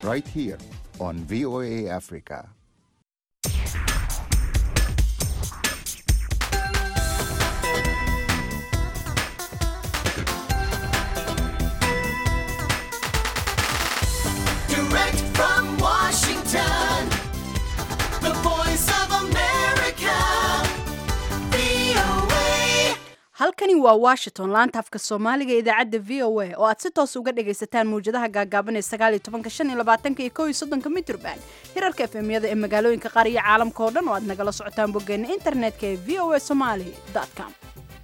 right here on VOA Africa. Direct from Washington, the voice of America, VOA. halkani waa washington laanta afka soomaaliga ee idaacadda v o a oo aad si toos uga dhagaysataan mawjadaha gaagaaban ee sagaal iyo tobanka shan iyo labaatanka iyo kow iyo soddonka mitrban hirarka efemyada ee magaalooyinka qaar iyo caalamka oo dhan oo aad nagala socotaan boggeena internetka ee v o a somali com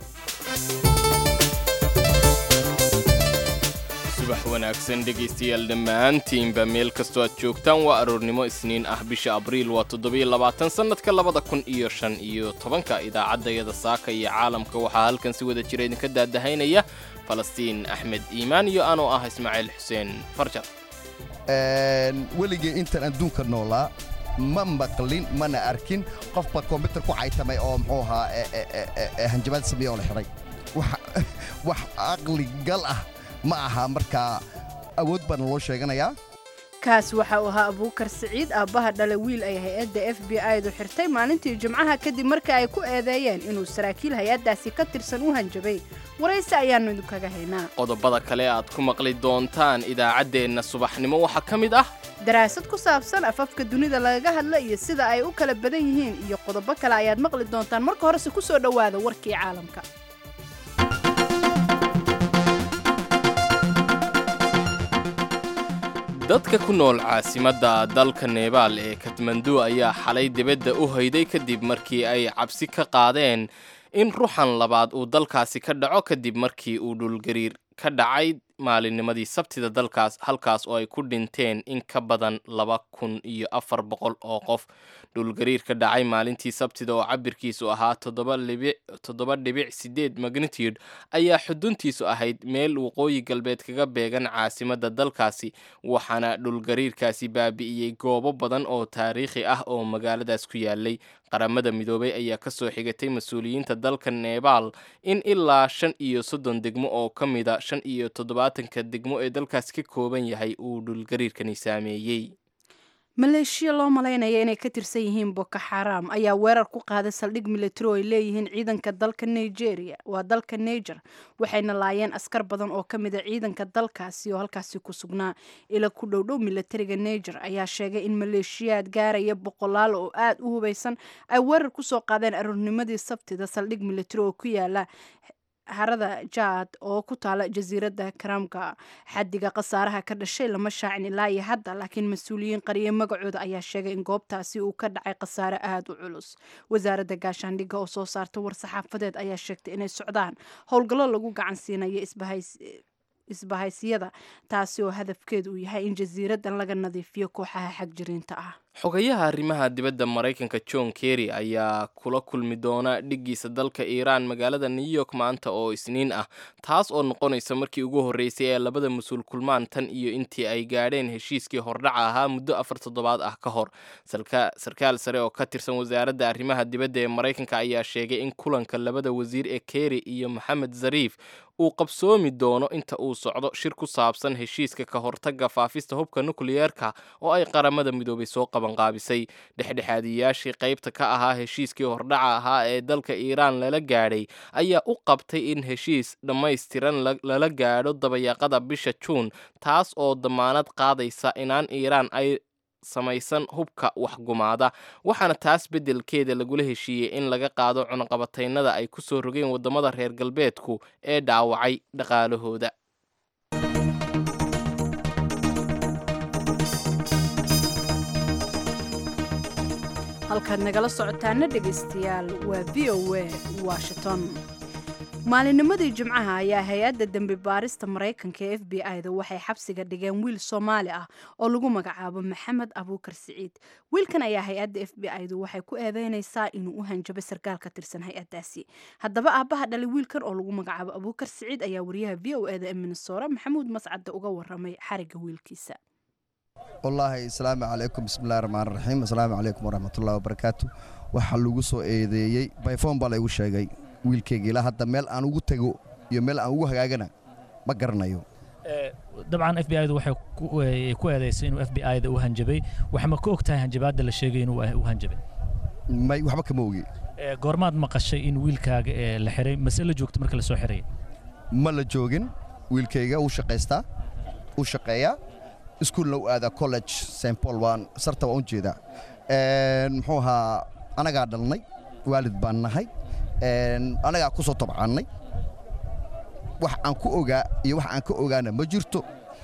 subax wanaagsan dhegaystayaal dhammaantiinba meel kastoo aad joogtaan waa aroornimo isniin ah bisha abriil waa toddobiyo labaatan sannadka labada kun iyo shan iyo tobanka idaacaddayada saaka iyo caalamka waxaa halkan si wada jira idinka daadahaynaya falastiin axmed iimaan iyo anoo ah ismaaciil xuseen farjar weligii intaan adduunka noolaa ma maqlin mana arkin qofba kombyutar ku caytamay oo muxuu ahaa e- e- e- e- e- hanjabaad sameeye oo la xidhay wax wax aqli gal ah ma aha markaa awood baana loo sheeganayaa kaas waxa uu ahaa abuukar siciid aabbaha dhala wiil ay hay-adda f b i-du xirtay maalintii jimcaha kadib markii ay ku eedeeyeen inuu saraakiil hay-addaasi ka tirsan u hanjabay waraysi ayaannu idinkaga haynaa qodobada kale aad ku maqli doontaan idaacaddeenna subaxnimo waxaa ka mid ah daraasad ku saabsan afafka dunida lagaga hadla iyo sida ay u kala badan yihiin iyo qodobo kale ayaad maqli doontaan marka horese ku soo dhowaada warkii caalamka dadka ku nool caasimadda dalka nebaal ee katmandu ayaa xalay dibadda u hayday kadib markii ay cabsi ka qaadeen in ruuxan labaad uu dalkaasi ka dhaco kadib markii uu dhulgariir ka dhacay maalinnimadii sabtida dalkaas halkaas oo ay ku dhinteen in ka badan laba kun iyo afar boqol oo qof dhulgariir ka dhacay maalintii sabtida oo cabirkiisu ahaa toddoba libic toddoba dhibic sideed magnitude ayaa xuduntiisu ahayd meel waqooyi galbeed kaga beegan caasimadda dalkaasi waxaana dhulgariirkaasi baabi'iyey goobo badan oo taariikhi ah oo magaaladaas ku yaalay qaramada midoobay ayaa ka soo xigatay mas-uuliyiinta dalka nebaal in ilaa shan iyo soddon degmo oo ka mida shan iyo toddobaatanka degmo ee dalkaas ka kooban yahay uu dhulgariirkani saameeyey maleeshiya loo malaynaya inay ka tirsan yihiin boko xaram ayaa weerar ku qaaday saldhig militari oo ay leeyihiin ciidanka dalka nigeria waa dalka niger waxayna laayeen askar badan oo ka mida ciidanka dalkaasi oo halkaasi ku sugnaa ila ku dhowdhow militariga niger ayaa sheegay in maleeshiyaad gaaraya boqolaal oo aad u hubaysan ay weerar kusoo qaadeen aroornimadii sabtida saldhig militari oo ku yaala harada jaad oo ku taala jasiiradda karamka xadiga khasaaraha ka dhashay lama shaacin ilaa iyo hadda laakiin mas-uuliyiin qariye magacooda ayaa sheegay in goobtaasi uu ka dhacay khasaare aada u culus wasaaradda gaashaandhigga oo soo saarta war-saxaafadeed ayaa sheegtay inay socdaan howlgallo lagu gacan siinayo isbahays isbahaysiyada taasi oo hadafkeedu uu yahay in jasiiraddan laga nadiifiyo kooxaha xagjiriinta ah xogayaha arrimaha dibadda maraykanka john kerry ayaa kula kulmi doona dhiggiisa dalka iiraan magaalada new york maanta oo isniin ah taas oo noqonaysa markii ugu horreysay ee labada mas-uul kulmaan tan iyo intii ay gaadheen heshiiskii hordhaca ahaa muddo afar toddobaad ah ka hor Sarka- sarkaal sare oo ka tirsan wasaaradda arrimaha dibadda ee maraykanka ayaa sheegay in kulanka labada wasiir ee kerry iyo maxamed zariif uu qabsoomi doono inta uu socdo shir ku saabsan heshiiska ka hortagga faafista hubka nukliyeerka oo ay qaramada midoobay soo qabanqaabisay dhexdhexaadiyayaashii qaybta ka ahaa heshiiskii hordhaca ahaa ee dalka iiraan lala gaadhay ayaa u qabtay in heshiis dhammaystiran la- lala gaadho dabayaaqada bisha juun taas oo damaanad qaadaysa inaan iiraan ay samaysan hubka waxgumaada waxaana taas beddelkeeda lagula heshiiyey in laga qaado cunaqabataynada ay ku soo rogeen waddamada reer galbeedku ee dhaawacay dhaqaalahooda halkaad nagala socotaana dhegaystayaal waa v o a washington maalinimadii jimcaha ayaa hay-adda dembi baarista maraykanka ee f b i-da waxay xabsiga dhigeen wiil soomaali ah oo lagu magacaabo maxamed abuukar siciid wiilkan ayaa hay-adda f b i-du waxay ku eedeynaysaa inuu u hanjabo sarkaal ka tirsan hay-addaasi haddaba aabbaha dhalay wiilkan oo lagu magacaabo abuukar siciid ayaa wariyaha v o e da ee minnesora maxamuud mascadda uga waramay xariga wiilkiisa wallaahi asalaamu calaykum bismillahi raxmaan raxiim asalaamu calaykum waraxmatullahi wabarakaatu waxaa lagu soo eedeeyey bayfoon baa laygu sheegay wiilkayga ilaa hadda meel aan ugu tego iyo meel aan ugu hagaagana ma garanayo dabcan f b i da waxay ku- eh, ku eedaysay inuu f b i da u hanjabay waxma ka og tahay hanjabaadda la sheegay inuu u hanjabay may waxba kama ogi Eh, goormaad maqashay in wiilkaaga eh, la xiray mase la joogto marka la soo xiraya ma la joogin wiilkayga uu shaqaystaa uu shaqeeyaa iskuulna u aadaa college st paul waan sarta waan u jeedaa Een, muxuu ahaa anagaa dhalnay waalid baan nahay Een, anagaa ku soo tabcannay wax aan ku ogaa iyo wax aan ka ogaana ma jirto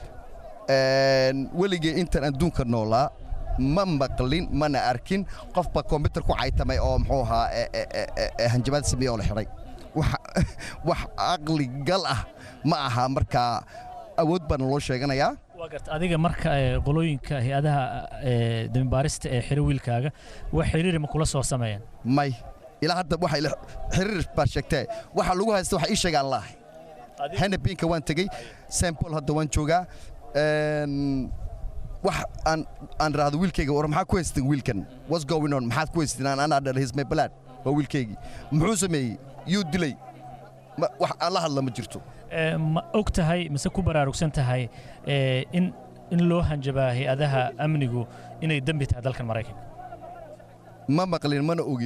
Een, weligay intaan adduunka noolaa ma maqlin mana arkin qofba kombyutar ku caytamay oo muxuu ahaa e- e- e- e- e- hanjabaad sameeye oo la xidhay wax wax aqli gal ah ma aha markaa awood baana loo sheeganayaa waa garta adiga marka eh, qolooyinka hay-adaha eh, dembibaarista ee xiro wiilkaaga wax xiriiri ma kula soo sameeyeen may ilaa hadda waxa ila xiriir baad sheegtee waxa lagu haysta waxa ii sheegaan laahay henebinka waan tegey st paul hadda waan joogaa Een, wax aan aan raahdo wiilkayga war maxaa ku haysteen wiilkan what's going on maxaad ku haysteen aan anaa dhalay his my blood waa wiilkaygii muxuu sameeyey yuu dilay Ma- wax aan la hadla ma jirto Eh, ma og tahay mise ku baraarugsan tahay eh, in in loo hanjabaa hay-adaha amnigu inay dembi tahay dalkan maraykanka ma maqlin mana ogi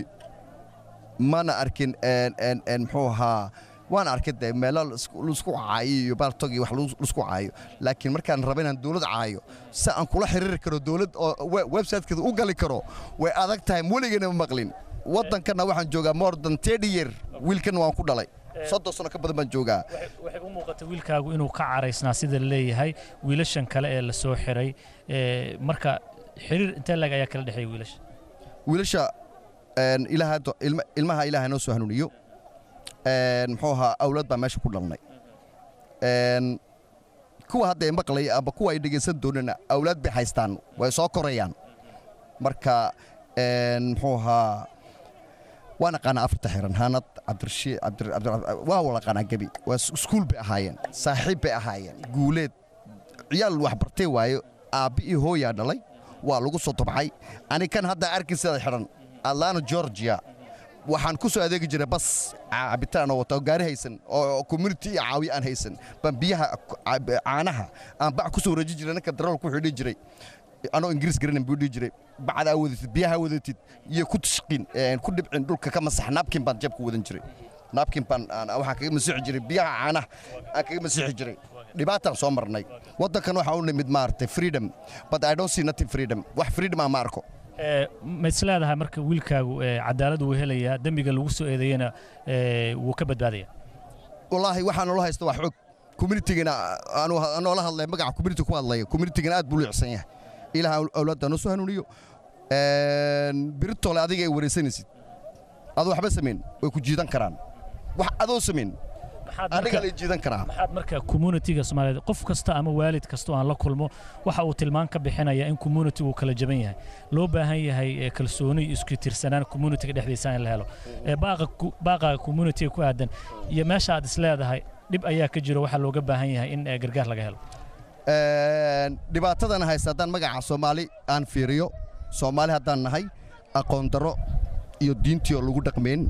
mana arkin een, een, een, muxuu ahaa waan arkay dee meelo laisku laisku caayo iyo baaltog iyo wax lagu- laisku caayo laakiin markaan raba inaan dawlad caayo si aan kula xiriiri karo dawlad oo we- websitekeeda u gali karo way adag tahay weligana ma maqlin waddankana waxaan joogaa more than thirty year wiilkan waan ku dhalay soddon sano ka badan baan joogaa waxay u muuqatay wiilkaagu inuu ka caraysnaa sida la leeyahay wiilashan kale ee la soo xiray eh, marka xiriir intee lag ayaa kala dhexeeya wiilasha wiilasha een, ilaaha hadda- ilma- ilmaha ilaaha noo soo hanuuniyo Een, muxuu ahaa awlaad baa meesha ku dhalnay Een, kuwa hadda ay maqlaya amba kuwa ay dhegaysan doonana awlaad bay haystaan way soo korayaan marka een, muxuu ahaa waan aqaanaa afarta xiran hanad cabdirashiid cabdir cabdir waa wala aqaanaa gebi waa is- iskuul bay ahaayeen saaxiib bay ahaayeen guuleed ciyaal wax bartay waayo aabbi iyo hooyaa dhalay waa lagu soo tabxay ani kan hadda arkin sida xidhan atlanta georgia waxaan ku soo adeegi jiray bas ca- cabitaan oo wata oo gaari haysan oo community iyo caawiye aan haysan baan biyaha ku- ca- caanaha aan bac ku soo wareejin jiray ninka darool ku xidhi jiray anoo ingiriis garanan buu dhihi jiray bacdaa wadatid biyaha wadatid iyo ku tashqin een, ku dhibcin dhulka ka masax naabkin baan jabka wadan jiray naabkin baan aan- waxaan kaga masixi jiray biyaha caanaha aan kaga masixi jiray dhibaataan soo marnay waddankan waxaa u nimid maaragtay freedom but i don't see nothing freedom wax freedom aan ma arko Eh, ma is leedahay marka wiilkaagu eh, cadaalad wuu helayaa dembiga lagu soo eedeeyena eh, wuu ka badbaadaya wallaahi waxaa noola haysta wax xog communitigana aanu noola hadlay magaca community ku hadlaya communitigana aad buu liicsan yahay ilaah awlaadda noo soo hanuuniyo Een, biritole adiga ay wareysanaysid adoo waxba samayn way ku jiidan karaan wax adoo samayn maxaad adiga marka lay jiidan karaa maxaad marka communitiga soomaaliyeed qof kasta ama waalid kasta oo aan la kulmo waxa uu tilmaan ka bixinaya in communitigu kala jaban yahay loo baahan yahay eh, kalsooni iyo isku tirsanaan communitiga dhexdiisa in la helo Eh, baaqa ku- baaqaaga communitiga ku aadan iyo meesha aad is leedahay dhib ayaa ka jiro waxaa looga baahan yahay in eh, gargaar laga helo Een, dhibaatadan haysta haddaan magaca soomaali aan fiiriyo soomaali haddaan nahay aqoon darro iyo diintii oo lagu dhaqmayn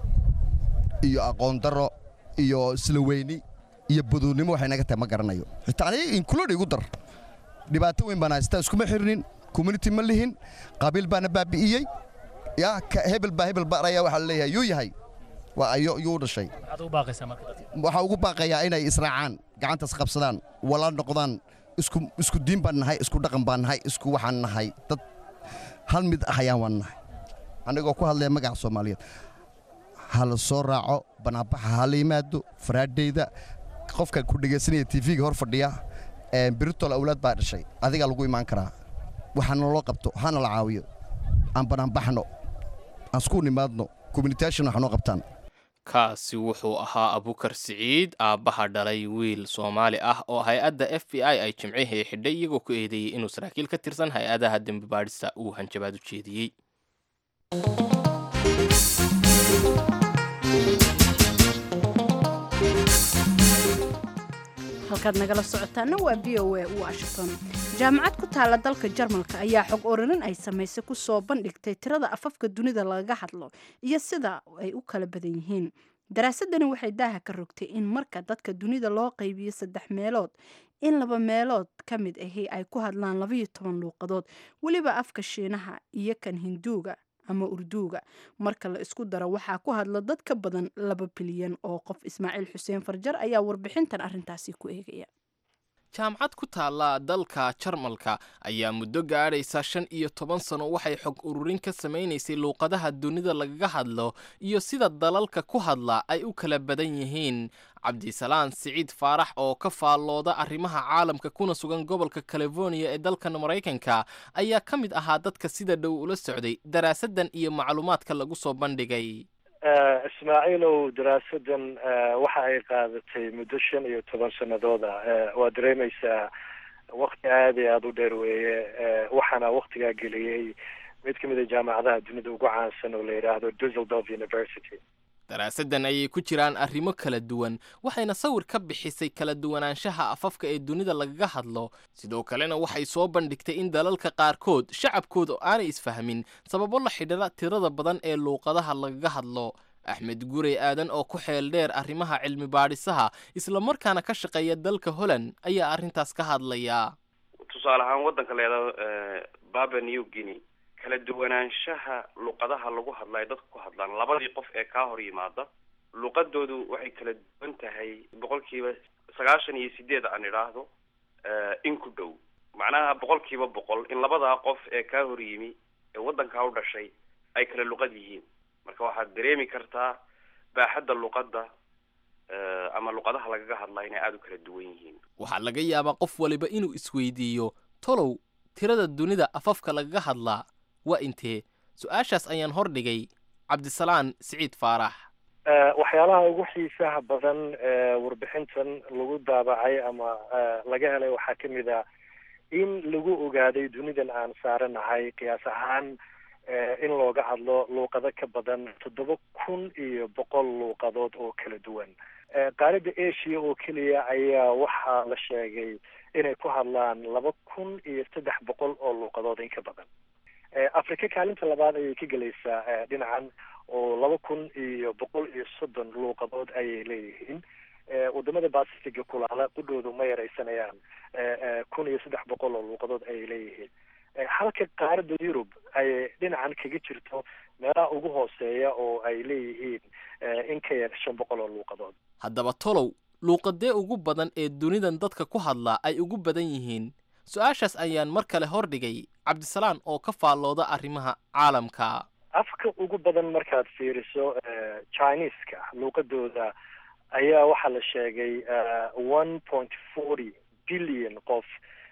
iyo aqoon darro iyo isla weyni iyo badoonnimo waxay naga tahay ma garanayo xitaa aniga include igu dar dhibaato weyn baan haystaa iskuma xirnin community ma lihin qabiil baana baabi'iyey yaa ka- hebel baa hebel baaraya waxaa la leeyahay yuu yahay waa ayo yuu dhashay maxaad ugu baaqaysaa marka dadka waxaa ugu baaqayaa inay israacaan gacantaas qabsadaan wala noqdaan isku isku diin baan nahay isku dhaqan baan nahay isku waxaan nahay dad hal mid ah ayaan waan nahay anigoo ku hadlaya magaca soomaaliyeed ha la soo raaco banaanbaxa ha la yimaado faraadheyda qofka ku dhegaysanaya tv-ga hor fadhiya ee biritol awlaad baa dhashay adigaa lagu imaan karaa waxaana loo qabto hana la caawiyo aan banaanbaxno aan isku nimaadno communitation wax noo qabtaan kaasi wuxuu ahaa abukar siciid aabbaha dhalay wiil soomaali ah oo hay-adda f b i ay jimcihii xidhay iyagoo ku eedeeyey inuu saraakiil ka tirsan hay-adaha dembi baadhista uu hanjabaad u jeediyey halkaad nagala socotaana waa v o a washington jaamacad ku taala dalka jarmalka ayaa xog orarin ay samaysay ku soo bandhigtay tirada afafka dunida lagaga hadlo iyo sida ay u kala badan yihiin daraasadani waxay daaha ka rogtay in marka dadka dunida loo qaybiyo saddex meelood in laba meelood ka mid ahi ay ku hadlaan labayo toban luuqadood weliba afka shiinaha iyo kan hinduuga ama urduuga marka la isku daro waxaa ku hadla dad ka badan laba bilyan oo qof ismaaciil xuseen farjar ayaa warbixintan arrintaasi ku eegaya jaamacad ku taalla dalka jarmalka ayaa muddo gaadhaysa shan iyo toban sano waxay xog ururin ka samaynaysay luuqadaha dunida lagaga hadlo iyo sida dalalka ku hadla ay u kala badan yihiin cabdisalaan siciid faarax oo ka faallooda arrimaha caalamka kuna sugan gobolka californiya ee dalkan maraykanka ayaa ka mid ahaa dadka sida dhow ula socday daraasaddan iyo macluumaadka lagu soo bandhigay ismaaciilow daraasadan waxa ay qaadatay muddo shan iyo toban sanadooda waa dareemaysaa wakti aada iyo aada u dheer weeye waxaana waktigaa geliyey mid ka mid a jaamacadaha dunida ugu caansan oo la yidhaahdo dusseldorf university daraasaddan ayay ku jiraan arrimo kala duwan waxayna sawir ka bixisay kala duwanaanshaha afafka ee dunida lagaga hadlo sidoo kalena waxay soo bandhigtay in dalalka qaarkood shacabkooda aanay isfahmin sababo la xidhiira tirada badan ee luuqadaha lagaga hadlo axmed gurey aadan oo ku xeel dheer arrimaha cilmi baadhisaha islamarkaana ka shaqeeya dalka holland ayaa arrintaas ka hadlaya tusaale ahaan waddanka leedaho baba new guinea kala duwanaanshaha luqadaha lagu hadla ay dadka ku hadlaan labadii qof ee kaa hor yimaada luqadoodu waxay kala duwan tahay boqolkiiba sagaashan iyo sideed aan idhaahdo in ku dhow macnaha boqolkiiba boqol in labadaa qof ee kaa hor yimi ee waddankaa u dhashay ay kala luqad yihiin marka waxaad dareemi kartaa baaxadda luqadda ama luqadaha lagaga hadlaa inay aada u kala duwan yihiin waxaa laga yaabaa qof waliba inuu isweydiiyo tolow tirada dunida afafka lagaga hadlaa waa intee su-aashaas ayaan hor dhigay cabdisalaan siciid faarax waxyaalaha ugu xiisaha badan warbixintan lagu daabacay ama laga helay waxaa ka mid a in lagu ogaaday dunidan aan saaranahay qiyaas ahaan in looga hadlo luuqado ka badan toddoba kun iyo boqol luuqadood oo kala duwan qaaradda asia oo keliya ayaa waxaa la sheegay inay ku hadlaan laba kun iyo saddex boqol oo luuqadood in ka badan africa kaalinta labaad ayay ka gelaysaa dhinacan oo laba kun iyo boqol iyo soddon luuqadood ayay leeyihiin wadamada bacifiga kulaala qudhoodu ma yaraysanayaan kun iyo saddex boqol oo luuqadood ayay leeyihiin halka qaaradda yurub ay dhinacan kaga jirto meelaha ugu hooseeya oo ay leeyihiin in ka yar shan boqol oo luuqadood haddaba tolow luuqadee ugu badan ee dunidan dadka ku hadlaa ay ugu badan yihiin su-aashaas ayaan mar kale hor dhigay cabdisalaan oo ka faallooda arrimaha caalamka afka ugu badan markaad fiiriso chineska luuqadooda ayaa waxaa la sheegay one point forty billion qof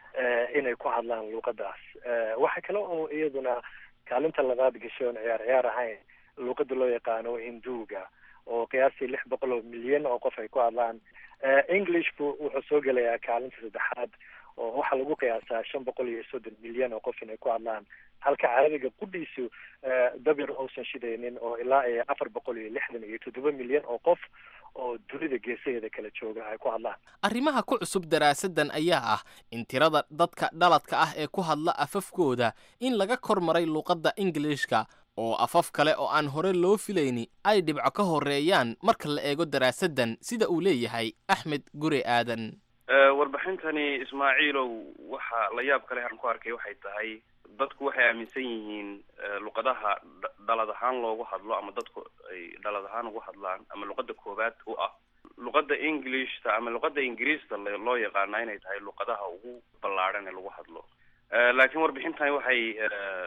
inay ku hadlaan luuqadaas waxa kale oo iyaduna kaalinta labaad gashay oon ciyaar ciyaar ahayn luuqada loo yaqaano hinduuga oo qiyaastii lix boqol oo milyan oo qof ay ku hadlaan englishku wuxuu soo gelayaa kaalinta saddexaad oo waxaa lagu qiyaasaa shan boqol iyo soddon milyan oo qof inay ku hadlaan halka carabiga qudhiisu dabir uusan shidaynin oo ilaa iyo afar boqol iyo lixdan iyo toddoba milyan oo qof oo dunida geesaheeda kala jooga ay ku hadlaan arrimaha ku cusub daraasaddan ayaa ah in tirada dadka dhaladka ah ee ku hadla afafkooda in laga kor maray luuqadda ingiliishka oo afaf kale oo aan hore loo filayni ay dhibco ka horreeyaan marka la eego daraasaddan sida uu leeyahay axmed gure aadan warbixintani ismaaciilow waxa la yaab kale aan ku arkay waxay tahay dadku waxay aaminsan yihiin luqadaha dhalad ahaan loogu hadlo ama dadku ay dhalad ahaan ugu hadlaan ama luqada koowaad u ah luqada englishta ama luqada ingiriista loo yaqaana inay tahay luqadaha ugu ballaadhan ee lagu hadlo laakiin warbixintani waxay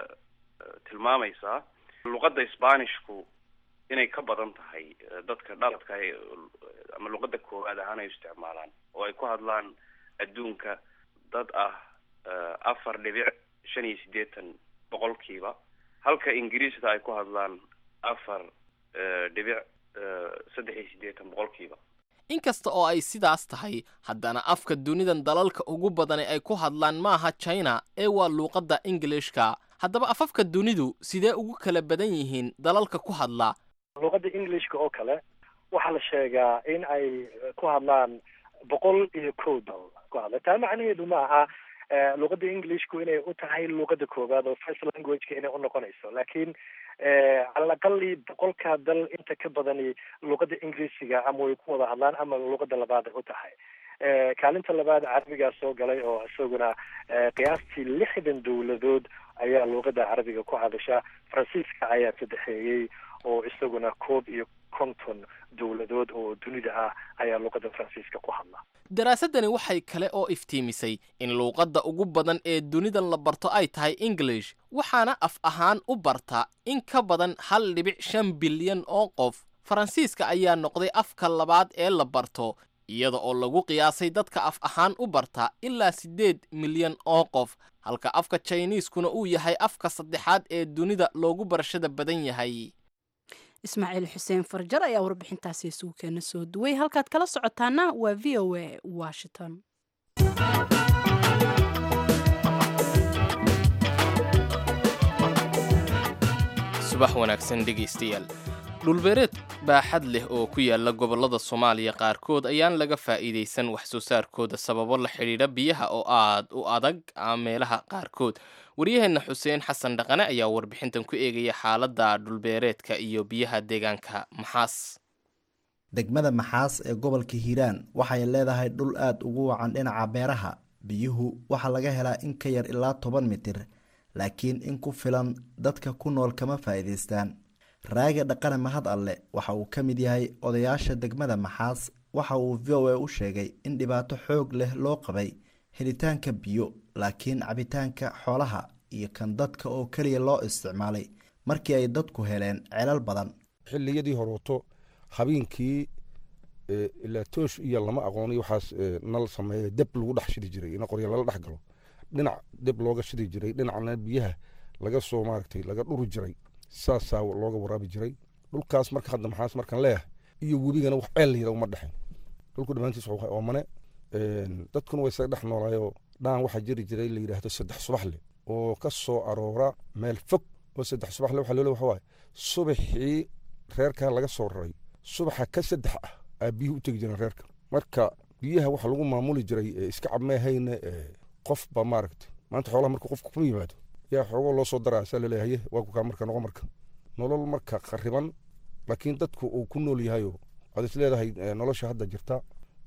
tilmaamaysaa luqada sbanishku inay ka badan tahay dadka dhaladka ama luqada koowaad ahaan ay isticmaalaan oo ay ku hadlaan adduunka dad ah afar dhibic shan iyo siddeetan boqolkiiba halka ingiriista ay ku hadlaan afar dhibic saddex iyo siddeetan boqolkiiba inkasta oo ay sidaas tahay haddana afka dunidan dalalka ugu badani ay ku hadlaan maaha china ee waa luuqadda ingilishka haddaba afafka dunidu sidee ugu kala badan yihiin dalalka ku hadla luuqadda englishka oo kale waxaa la sheegaa in ay ku hadlaan boqol iyo kow dal ku hadla taa macnaheedu ma aha luqadda englishku inay u tahay luqadda koowaad oo first languageka inay unoqonayso laakiin cala aqali boqolkaa dal inta ka badani luqadda ingiriisiga ama way ku wada hadlaan ama luqadda labaad ay u tahay kaalinta labaad carabigaa soo galay oo isaguna qiyaastii lixdan dowladood ayaa luuqadda carabiga ku hadasha faransiiska ayaa saddexeeyey oo isaguna koob iyo konton dowladood oo dunida ah ayaa luuqadda faransiiska ku hadla daraasadani waxay kale oo iftiimisay in luuqadda ugu badan ee dunidan la barto ay tahay english waxaana af ahaan u barta in ka badan hal dhibic shan bilyan oo qof faransiiska ayaa noqday afka labaad ee la barto iyada oo lagu qiyaasay dadka af ahaan u barta ilaa siddeed milyan oo qof halka afka jiniiskuna uu yahay afka saddexaad ee dunida loogu barashada badan yahay ismaaciil xuseen farjar ayaa warbixintaasi isugu keena soo duway halkaad kala socotaana waa v o a washington subax wanaagsan dhegaystayaal dhulbeereed baaxad leh oo ku yaala gobollada soomaaliya qaarkood ayaan laga faa'iidaysan wax soo saarkooda sababo la xidhiidha biyaha oo aad u adag meelaha qaarkood waryaheenna xuseen xasan dhaqane ayaa warbixintan ku eegaya xaaladda dhulbeereedka iyo biyaha deegaanka maxaas degmada maxaas ee gobolka hiiraan waxay leedahay dhul aad ugu wacan dhinaca beeraha biyuhu waxaa laga helaa in ka yar ilaa toban mitir laakiin in ku filan dadka ku nool kama faa'iidaystaan raage dhaqane mahad alle waxa uu ka mid yahay odayaasha degmada maxaas waxa uu v o a u sheegay in dhibaato xoog leh loo qabay helitaanka biyo laakiin cabitaanka xoolaha iyo kan dadka oo keliya loo isticmaalay markii ay dadku heleen celal badan xilliyadii horooto habeenkii ilaa toosh iyo lama aqooni waxaas nal sameeya deb lagu dhex shidi jiray in qorya lala dhex galo dhinac deb looga shidi jiray dhinacna biyaha laga soo maaragtay laga dhuri jiray saasaa looga waraabi jiray dhulkaas marka hadda maxaas markaan leeyahay iyo webigana wax ceel layira uma dhexin dhulku dhammaantiis waa oomane dadkuna way isaga dhex noolaayoo dhaan waxaa jiri jiray la yidhaahdo saddex subaxle oo ka soo aroora meel fog oo saddex subaxle waxaa loo le waxa waaye subaxii reerkaa laga soo raray subaxa ka saddex ah aa biyuhu u tegi jireen reerka marka biyaha waxa lagu maamuli jiray iska cabmeehayne qof ba maaragta maanta xoolaha marka qofka kuma yimaado yaa xoogoo loo soo daraa saa laleeyahaye waa kukaa marka noqo marka nolol marka khariban laakiin dadku uu ku nool yahayo waad is leedahay nolosha hadda jirta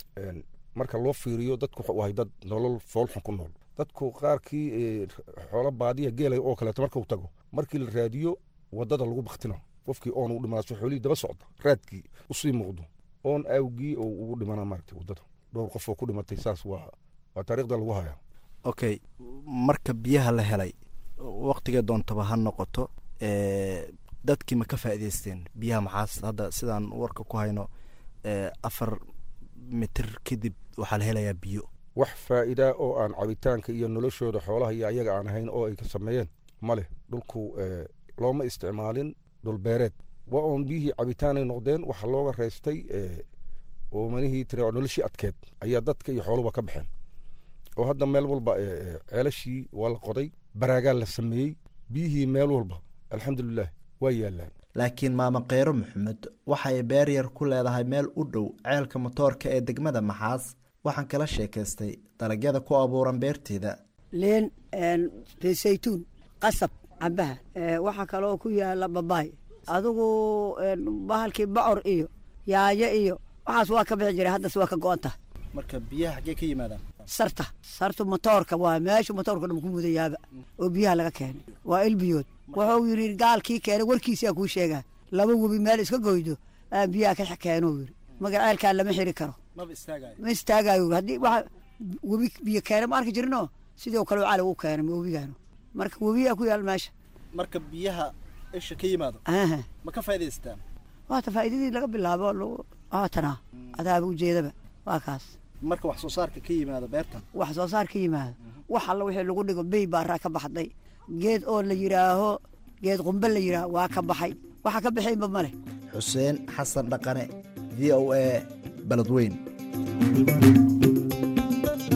marka loo fiiriyo dadku wuxuu ahay dad nolol foolxun ku nool dadku qaarkii xoolo baadiya geelay oo kaleeto marka uu tago markii la raadiyo wadada lagu baktina qofkii oon u dhimaaso xoolihii daba socda raadkii usii muuqdo oon awgii oo ugu dhimana maaragtay wadada dhowr qof oo ku dhimatay saas waa waa taariikhda lagu hayaa okay marka biyaha la helay waqtigee doontaba ha noqoto dadkii ma ka faa'iidaysteen biyaha maxaas hadda sidaan warka ku hayno afar mitir kadib waxaa la helayaa biyo wax faa'iidaa oo aan cabitaanka iyo noloshooda xoolaha iyo ayaga aan ahayn oo ay ka sameeyeen ma leh dhulku looma isticmaalin dhulbeereed waa oon biyihii cabitaanay noqdeen waxa looga reystay oo manihii tiri noloshii adkeed ayaa dadka iyo xooluba ka baxeen oo hadda meel walba ceelashii waa la qoday baraagaa la sameeyey biyihii meel walba alxamdulilah waa yaalaan laakiin maama kheyro maxamed waxay beer yar ku leedahay meel u dhow ceelka motoorka ee degmada maxaas waxaan kala sheekaystay dalagyada ku abuuran beerteeda liin saytuun qasab cambaha waxaa kaloo ku yaala babaay adigu bahalkii bocor iyo yaayo iyo waxaas waa ka bixi jiray haddase waa ka go-anta marka biyaha xaggee ka yimaadaan sarta sartu motoorka waa meesha motoorka dhan ku mudayaaba oo biyaha laga keenay waa ilbiyood wuxuu yidhi gaalkii keenay warkiisaa kuu sheegaa laba webi meel iska goydo aa biyaha ka keenuu yidhi maga ceelkaa lama xiri karo ma istaagayo haddii waxa webi biyo keenay ma arki jirinoo sidoo kale cali u keenay webigaanu marka webiyaa ku yaal meesha marka biyaha isha ka yimaado ma ka faa'idaystaan waata faa'iidadii laga bilaabo waatanaa adaaba ujeedaba waa kaas marka wax soo saarka ka yimaado beertan wax soo saar ka yimaado wax alla wixii lagu dhigo bey baaraa ka baxday geed oo la yidhaaho geed qumbe la yidhaaho waa ka baxay waxa ka baxaynba ma leh xuseen xasan dhaqane v o a baladweyn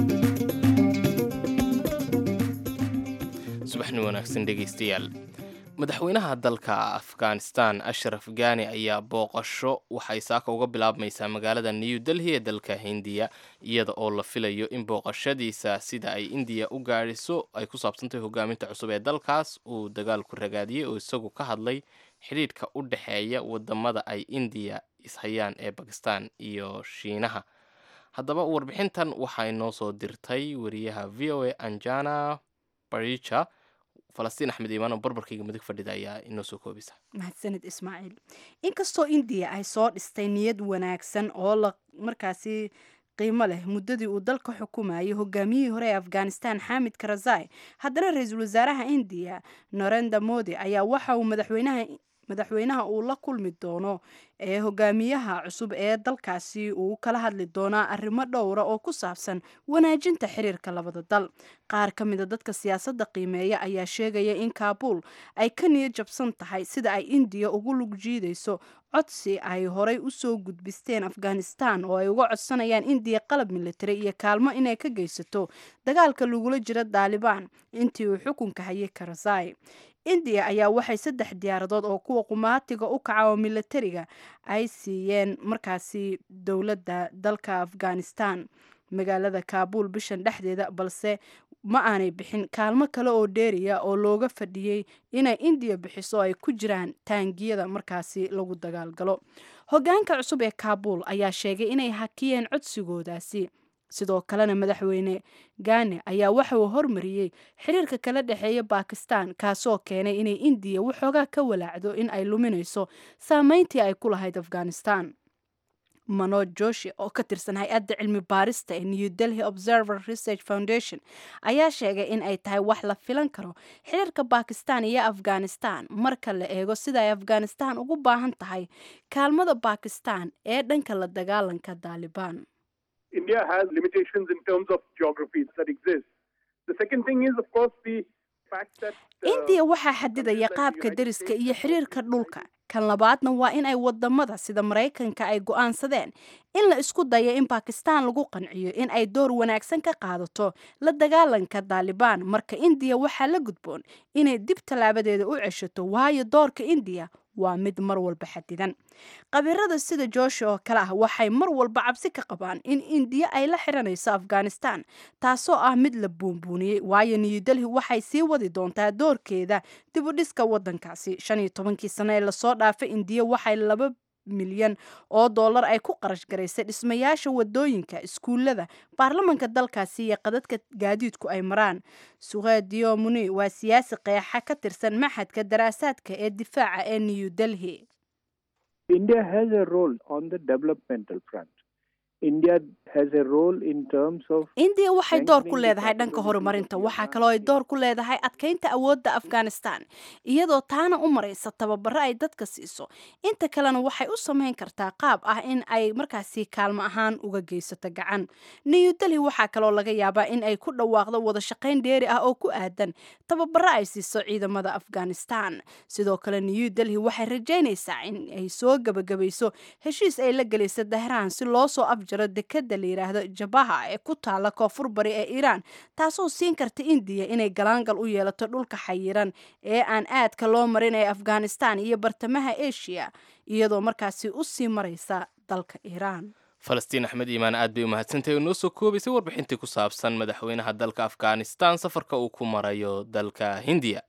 subaxni wanaagsan dhegaystayaal madaxweynaha dalka afghanistan ashraf gani ayaa booqasho waxay saaka uga bilaabmaysaa magaalada new delhi ee dalka hindiya iyada oo la filayo in booqashadiisa sida ay indiya u gaadhiso ay ku saabsantahay hogaaminta cusub ee dalkaas uu dagaalku ragaadiyey oo isagu ka hadlay xidhiidhka u dhexeeya wadamada ay indiya ishayaan ee bakistan iyo shiinaha haddaba warbixintan waxaa inoo soo dirtay wariyaha v o a anjana baricha falastiin axmed iimaan oo barbarkayga midig fadhida ayaa inoo soo koobisa mahadsanid ismaaciil inkastoo indiya ay soo dhistay niyad wanaagsan oo la markaasi qiimo leh muddadii uu dalka xukumayay hogaamiyihii hore ee afghanistan xamid karazai haddana ra-iisul wasaaraha indiya narenda modi ayaa waxa uu madaxweynaha madaxweynaha uu la kulmi doono ee hogaamiyaha cusub ee dalkaasi uu kala hadli doonaa arrimo dhowra oo ku saabsan wanaajinta xiriirka labada dal qaar ka mida dadka siyaasadda qiimeeya ayaa sheegaya in kaabul ay ka niyad jabsan tahay sida ay indiya ugu lug jiidayso codsi ay horay usoo gudbisteen afghanistan oo ay uga codsanayaan indiya qalab militari iyo kaalmo inay ka geysato dagaalka lagula jiro daalibaan intii uu xukunka hayay karazai indiya ayaa waxay saddex diyaaradood oo kuwa qumaatiga u kaca oo militariga ay siiyeen markaasi dowladda dalka afghanistan magaalada kaabul bishan dhexdeeda balse ma aanay bixin kaalmo kale oo dheeriya oo looga fadhiyey inay indiya bixiso ay ku jiraan taangiyada markaasi lagu dagaalgalo hogaanka cusub ee kaabul ayaa sheegay inay hakiyeen codsigoodaasi sidoo kalena madaxweyne gane ayaa waxa uu hormariyey xiriirka kala dhexeeya bakistan kaasoo keenay inay indiya waxoogaa ka walaacdo in ay luminayso saameyntii ay ku lahayd afghanistan manoj joshi oo ka tirsan hay-adda cilmi baarista ee new delhi observer research foundation ayaa sheegay in ay tahay wax la filan karo xiriirka bakistan iyo afghanistan marka la eego sida ay afghanistan ugu baahan tahay kaalmada bakistan ee dhanka la dagaalanka daalibaan India has limitations in terms of geography that exist. The second thing is, of course, the fact that uh, indiya waxaa xadidaya qaabka deriska iyo xiriirka dhulka kan labaadna waa in ay wadamada sida maraykanka ay go-aansadeen in la isku dayo in bakistan lagu qanciyo in ay door wanaagsan ka qaadato la dagaalanka daalibaan marka indiya waxaa la gudboon inay dib tallaabadeeda u ceshato waayo doorka indiya waa mid mar walba xadidan qabiirada sida jooshi oo kale ah waxay mar walba cabsi ka qabaan in indiya ay la xiranayso afghanistan taasoo ah mid la buunbuuniyey waayo new delhi waxay sii wadi doontaa doorkeeda dib u dhiska wadankaasi shan iyo tobankii sano ee lasoo dhaafay indiya waxay laba milyan oo dollar ay ku qarash garaysay dhismayaasha wadooyinka iskuulada baarlamanka dalkaasi iyo qadadka gaadiidku ay maraan suqeediyo muni waa siyaasi qeexa ka tirsan maxadka daraasaadka ee difaaca ee new delhi India has a role on the developmental front. India has a role in terms of indiya waxay door ku leedahay dhanka horumarinta waxaa kaloo ay door ku leedahay adkeynta awoodda afghanistan iyadoo taana u maraysa tababaro ay dadka siiso inta kalena waxay u sameyn kartaa qaab ah in ay markaasi kaalmo ahaan uga geysato gacan new delhi waxaa kaloo laga yaabaa in ay ku dhawaaqdo wada shaqayn dheeri ah oo ku aadan tababaro ay siiso ciidamada afghanistan sidoo kale new delhi waxay rajeynaysaa in ay soo gebagabayso heshiis ay la gelaysa dahraan si loo soo afjaro dekada la yidhaahdo jabaha ee ku taala koonfur bari ee iiraan taasoo siin karta indiya inay galaangal u yeelato dhulka xayiran ee aan aadka loo marin ee afghanistan iyo bartamaha asia iyadoo markaasi u sii maraysa dalka iiraan falastiin axmed iimaan aad bay u mahadsantahay oo noo soo koobaysay warbixintii ku saabsan madaxweynaha dalka afghanistan safarka uu ku marayo dalka hindiya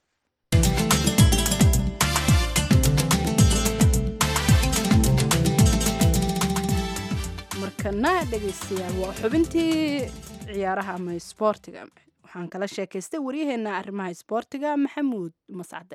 markana dhegaystayaal waa xubintii ciyaaraha ama isboortiga waxaan kala sheekaystay waryaheena arrimaha isboortiga maxamuud mascade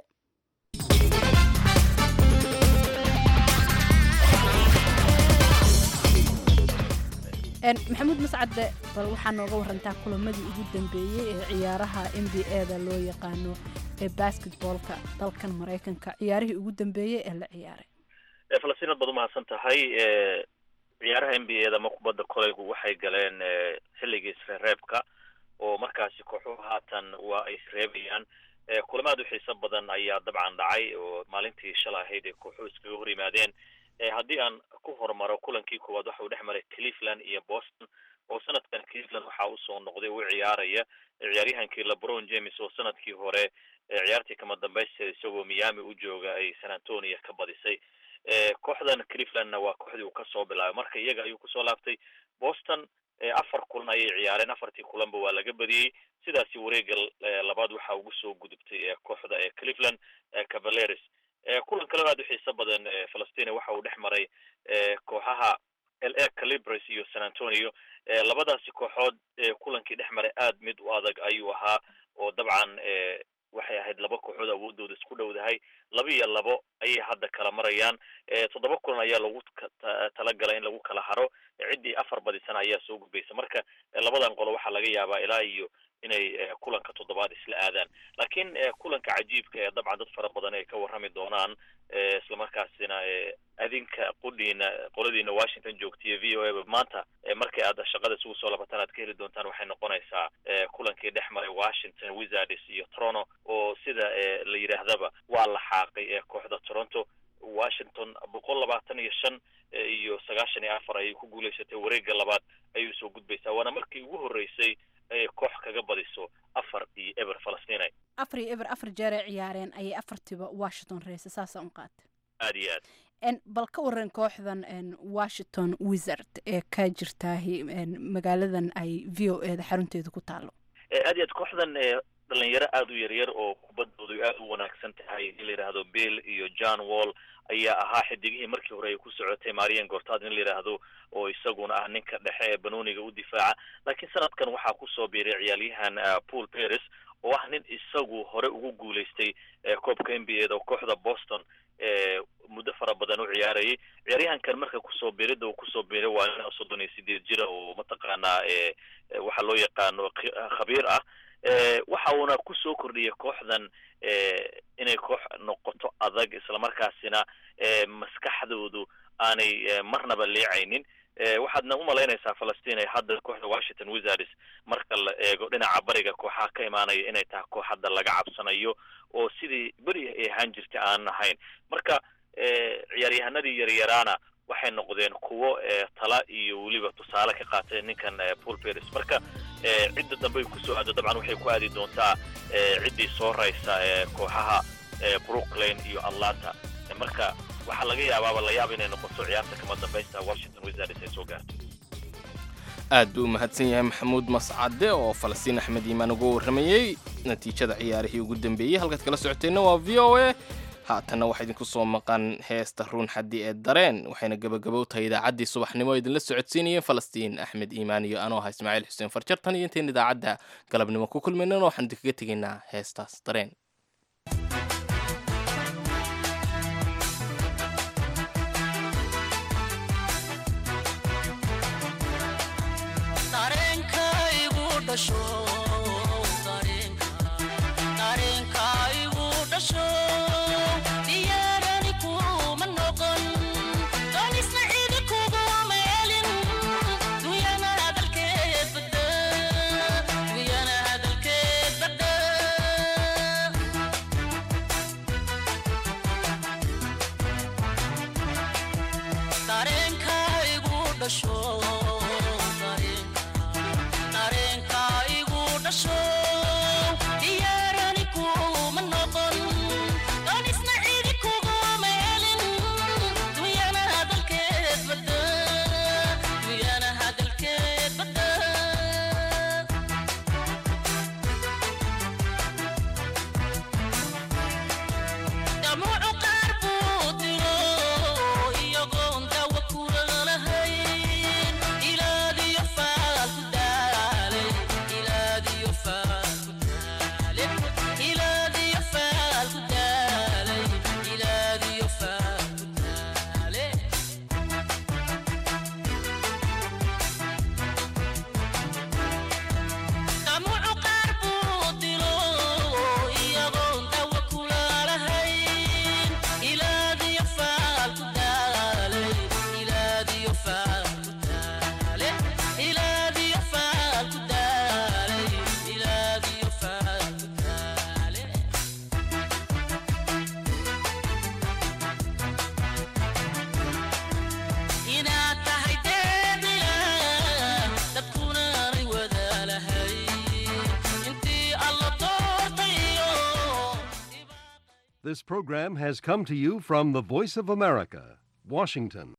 maxamuud mascade bal waxaa nooga warantaa kulamadii ugu dambeeyey ee ciyaaraha n b a da loo yaqaano ee basketboolka dalkan maraykanka ciyaarihii ugu dambeeyey ee la ciyaaray falastinad baad umahadsan tahay ciyaaraha n b a da ama kubadda kolaygu waxay galeen xilligii isreereebka oo markaasi kooxuhu haatan waa ay isreebayaan kulamaad u xiiso badan ayaa dabcan dhacay oo maalintii shalay ahayd ee kooxuhu iskaga hor yimaadeen haddii aan ku horumaro kulankii koowaad waxa uu dhex maray cleveland iyo boston oo sanadkan cleveland waxaa usoo noqday u ciyaaraya ciyaaryahankii lebron james oo sanadkii hore ciyaartii kama dambaysteeda isagoo miami u jooga ay san antonio ka badisay kooxdan clevelandna waa kooxdii uu kasoo bilaabay marka iyaga ayuu kusoo laabtay boston afar kulan ayay ciyaareen afartii kulanba waa laga badiyey sidaasi wareega labaad waxaa ugu soo gudubtay kooxda ee cleveland cavaleres kulan kalena aad u xiiso badan falastina waxa uu dhex maray kooxaha l a calibres iyo san antonio labadaasi kooxood kulankii dhex maray aad mid u adag ayuu ahaa oo dabcan waxay ahayd laba kooxood awoodooda isku dhowdahay laba iyo labo ayay hadda kala marayaan toddoba kulan ayaa lagu talagalay in lagu kala haro ciddii afar badisana ayaa soo gudbaysa marka labadan qolo waxaa laga yaabaa ilaa iyo inay kulanka toddobaad isla aadaan laakiin kulanka cajiibka ee dabcan dad fara badan ay ka warrami doonaan islamarkaasina adinka qudhiina qoladiina washington joogtiyo v o a maanta markay aad shaqada isugu soo labataan aad ka heli doontaan waxay noqonaysaa kulankii dhex maray washington wizards iyo toronto oo sida la yidhaahdaba waa la xaaqay kooxda toronto washington boqol labaatan iyo shan iyo sagaashan iyo afar ayay ku guulaysatay wareega labaad ayay soo gudbaysaa waana markii ugu horreysay ay koox kaga badiso afar iyo eber falastinay afar iyo eber afar jeer ay ciyaareen ayay afartiiba washington reysay saasa un qaatay aad iyo aad bal ka waran kooxdan washington wizard ee ka jirtaahi magaaladan ay v o e da xarunteeda ku taalo aad iyo aad kooxdan dhalinyaro aada u yaryar oo kubaddoodu aada u wanaagsan tahay in la yidhaahdo bill iyo john wall ayaa ahaa xidigihii markii hore ay ku socotay marian gortad in la yidhaahdo oo isaguna ah ninka dhexe ee banooniga u difaaca laakiin sanadkan waxaa kusoo biiray ciyaalyahan paul paris oo ah nin isagu hore ugu guulaystay koobka n b a da oo kooxda boston muddo fara badan u ciyaarayay ciyaaryahankan marka kusoo biirida uu kusoo biiray waa nin soddon iyo sideed jira oo mataqaanaa waxaa loo yaqaano khabiir ah waxa uuna kusoo kordhiyay kooxdan inay koox noqoto adag islamarkaasina maskaxdoodu aanay marnaba leecaynin waxaadna umalaynaysaa falastiin ay hadda kooxda washington wizards marka la eego dhinaca bariga kooxaha ka imaanaya inay tahay koox hadda laga cabsanayo oo sidii beri ay ahaan jirtay aanan ahayn marka ciyaaryahanadii yaryaraana waxay noqdeen kuwo tala iyo weliba tusaale ka qaatay ninkan paul paris marka cidda dambe ay kusoo aado dabcan waxay ku aadi doontaa ciddii soo raysa kooxaha brooklyn iyo atlanta marka waxaa laga yaabaaba la yaab inay noqoto ciyaarta kama dambaysta washington wizards ay soo gaarto aad buu u mahadsan yahay maxamuud mascade oo falastiin axmed iimaan uga warramayey natiijada ciyaarihii ugu dambeeyey halkaad kala socoteenna waa v o a haatanna waxaa idinku soo maqan heesta ruun xaddi ee dareen waxayna gebagabow tahay idaacaddii subaxnimo idinla socodsiinayeen falastiin axmed iimaan iyo anoo aha ismaaciil xuseen farjartan iyo intayn idaacadda galabnimo ku kulmaynana waxaan idinkaga tegaynaa heestaas dareen Iyagoo dawa kula lahay This program has come to you from the Voice of America, Washington.